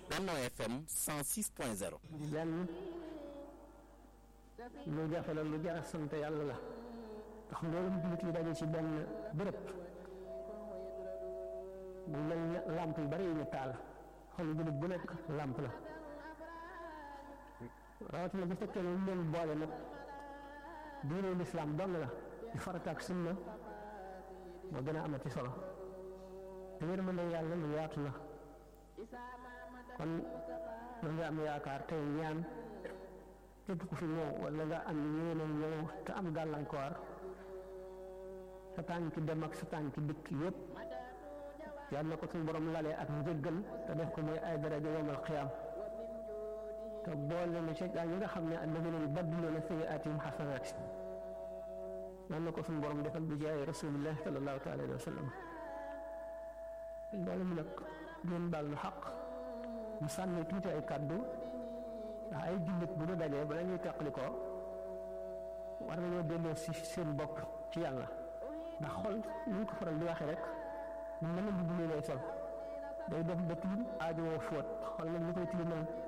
Benno FM 106.0 lenn lu jafe la lu jar a sant yàlla la ndax mboolem jullit yi daje ci benn bërëb bu mel ne làmp yu bari yu ñu taal xol jullit bu nekk làmp la rawatina bu fekkee ne leen boole nag diine lislaam dong la di farata ak sunna moo gën a amati solo te yërmande yàlla lu yaatu la kon mën nga am yaakaar tey ñaan képp ku fi ñëw wala nga am yéene ñëw te am gàllankoor sa tànki dem ak sa tànki dikk yépp yal na ko suñu borom lalee ak njëggal te def ko mooy ay daraja yowmal xiyaam te boole na ci gaa ñi nga xam ne alladina yubaddiluuna sayyi'aatihim xasanaat yal na ko suñu borom defal bi jaay rasulillah sallallahu taala alayhi wa sallam loolu mu nag ngeen baal na xaq mu sànni tuuti ay kàddu ndax ay jullit bu ñu dajee bala ñuy teqali ko war nañoo delloo si seen bopp ci yàlla ndax xol ni ñu ko faral di waxee rek mën na mbubb mi lay sol day def ba tilim aajowoo fóot xol nag li koy tilimal